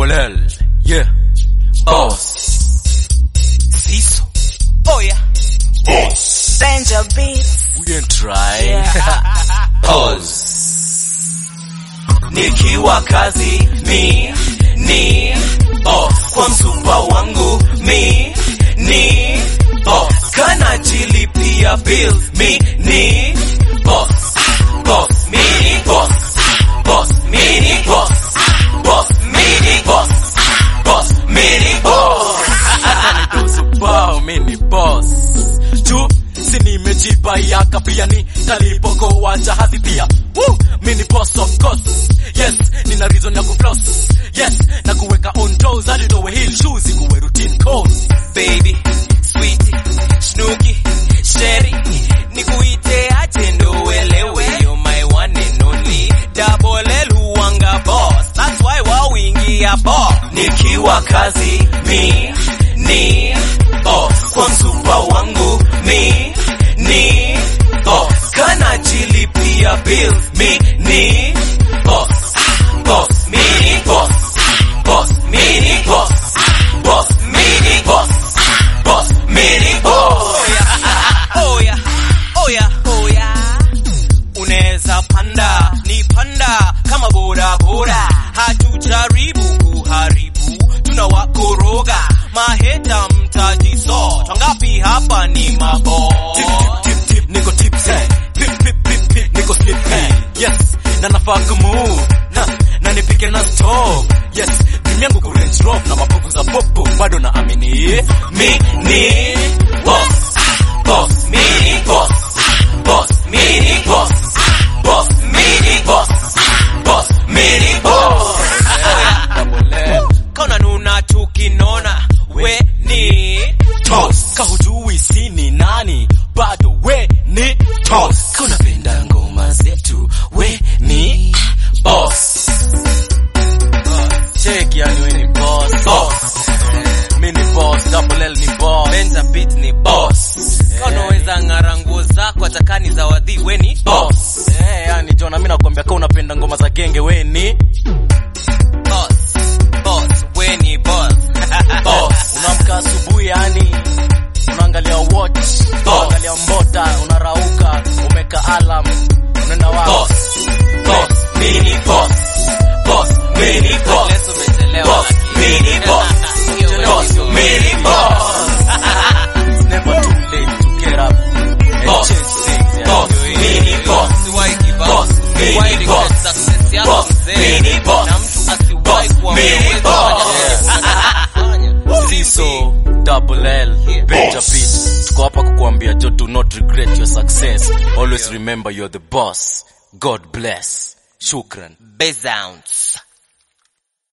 Double L. Yeah. Boss. Siso. Oh yeah. Danger beats. We ain't try. Yeah. Pause. Nikiwa kazi mi ni boss kwa msupa wangu mi ni boss kana jilipia bill mi ni boss boss mi ni boss boss mi ni boss boss mi ni boss boss mi ni boss Nidosubao mi ni boss tu si nimejipa yaka pia ni talipokoa jahazi pia Woo! mi ni boss of course yes nina reason ya kufloss yes na kuweka on toes hadi dowe heel shoes ikuwe routine cause baby sweetie snooki sherry nikuite aje ndo uelewe you're my one and only double L huwanga boss that's why wawingia boss nikiwa kazi mi ni boss kwa msupa wangu mi ni boss kana jilipia bill mi ni boss boss mi ni boss boss mi ni boss boss mi ni boss boss mi ni boss oh yeah oh yeah oh yeah unaweza panda ni panda kama boda boda hatujaribu kuharibu tunawakoroga maheta mtajiso twangapi hapa ni mabo tip, tip, tip, niko tipsy pip, pip, pip, pip, niko slippy yes na nafaa kumove na na nipike na stove yes dream yangu ku range rover na mapovu za popo bado na amini mi ni boss boss mi ni boss boss mi ni boss boss mi ni boss boss mi ni boss kona nuna tukinona we ni toss kahujui sini nani bado we ni toss kunapenda ngoma zetu we ni boss check yani we ni boss boss mi ni boss double L ni boss Benza beat ni boss Unaweza ng'ara nguo zako hata kani za wadhi we ni boss eh yani Jona mimi nakwambia kama unapenda ngoma za genge we ni boss. Boss, we ni boss. boss unaamka asubuhi yani unaangalia watch unaangalia mbota unarauka umeka alarm unaenda wapi boss boss mini boss boss mini boss Unless umechelewa boss lakini. mini boss Hiyo we boss ndio. mini boss it's never too late to get up and Boss. change things yeah. boss mini boss Usiwahi give up. Boss, mini Usiwahi regret boss. success yako Boss, mzee. mini boss. Na mtu asiwahi Boss, kuwa mini wewe boss. kufanya. Siso double L Yeah. Benja Beat tuko hapa kukuambia jo do not regret your success always remember you're the boss God bless shukran Bezounce.